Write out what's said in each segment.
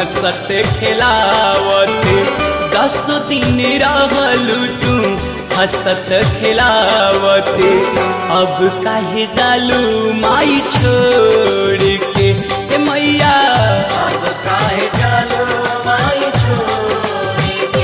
हंसत खिलावत दस दिन रहलू तू हंसत खिलावत अब काहे जालू माई छोड़ के ए मैया अब काहे जालो माई छोड़ के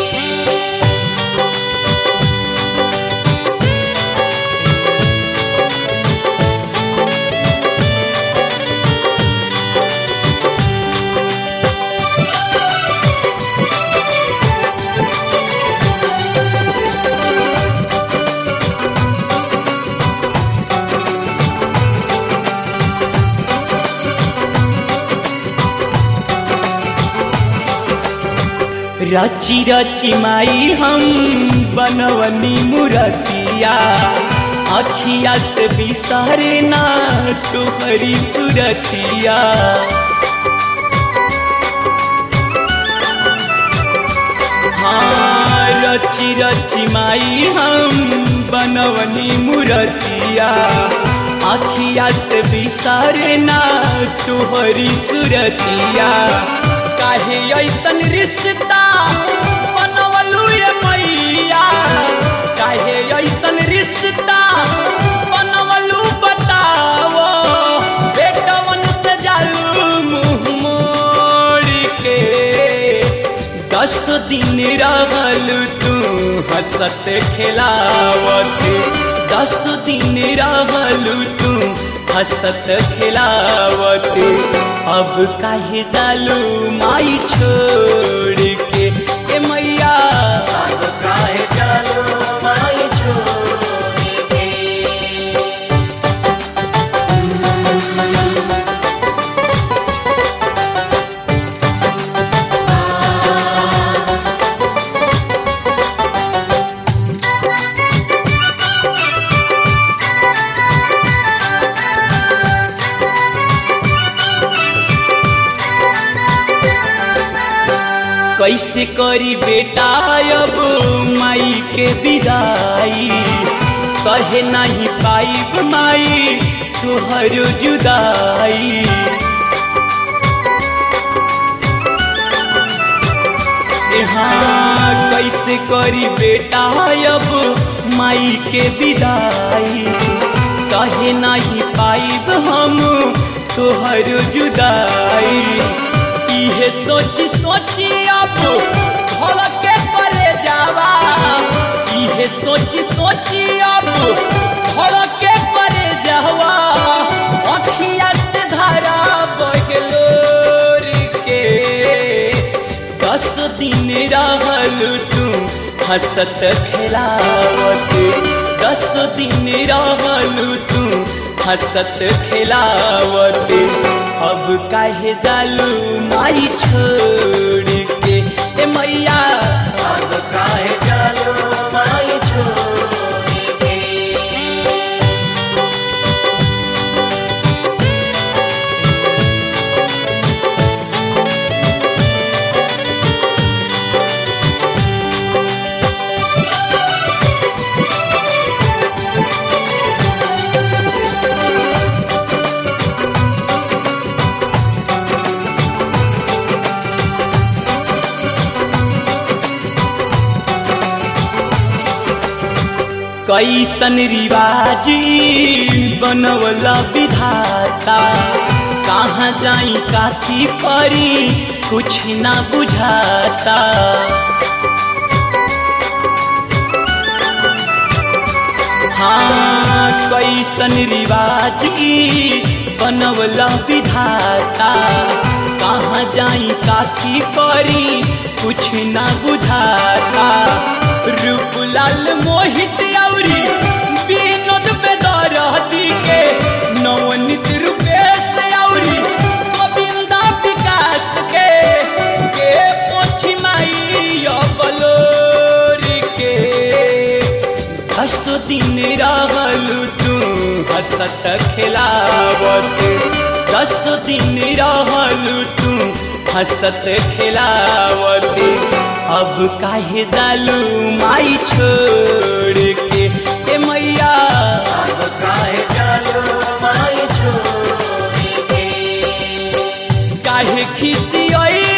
रची रची माई हम बनवनी मुरतिया अखिया से बिसारे ना तुहरी सुरतिया हाँ रची रची माई हम बनवनी मुरतिया अखिया से बिसारे ना तुहरी सुरतिया काहे ऐसन रिश्ता बनवलू ये मैया काहे ऐसन रिश्ता बनवलू बताओ बेटवन से जालू मुँह मोड़ के दस दिन रहलू तू हंसत खिलावत दस दिन रहलू तू हंसत खिलावत अब काहे जालू माई छोड़ के ए मैया अब काहे जालो माई छोड़ के कैसे करी बेटा अब माई के विदाई सहे नहीं पाइब माई तुहर जुदाई हाँ कैसे करी बेटा अब माई के विदाई सहे नहीं पाइब हम तोहर जुदाई इहे सोची सोची अब घर के परे जावा इहे सोची सोची अब घर के परे जावा अखिया से धारा बगलोर के दस दिन रहलू तू हंसत खिलावत दस दिन रहलू तू हंसत खिलावत अब काहे जालू माई छोड़ के ए मैया अब काहे जालो माई छोड़ के कैसन रिवाजी बनवला विधाता कहाँ जाई काथी परी कुछ ना बुझाता हाँ कैसन रिवाजी बनवला विधाता कहाँ जाई काथी परी कुछ ना बुझाता रूपलाल मोहित औरी विनोद बेदरहती के नवनीत रूपेश औरी गोविंदा विकास के के पोछी माई अबलोरी के दस दिन रहलू तू हंसत खिलावत दस दिन रहलू तू हंसत खिलावत अब काहे जालू माई छोड़ के ए मैया अब काहे जालो माई छोड़ के काहे खिसियई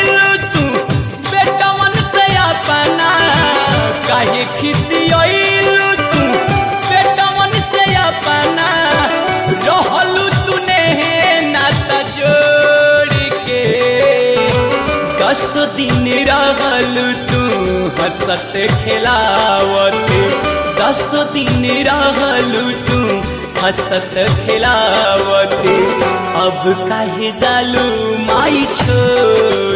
खिसियलू तू बेटवन से अपना रहलू तूने नाता जोड़ के दस दिन रहलू तू हंसत खिलावत दस दिन रहलू तू हंसत खिलावत अब काहे जालू माई छोड़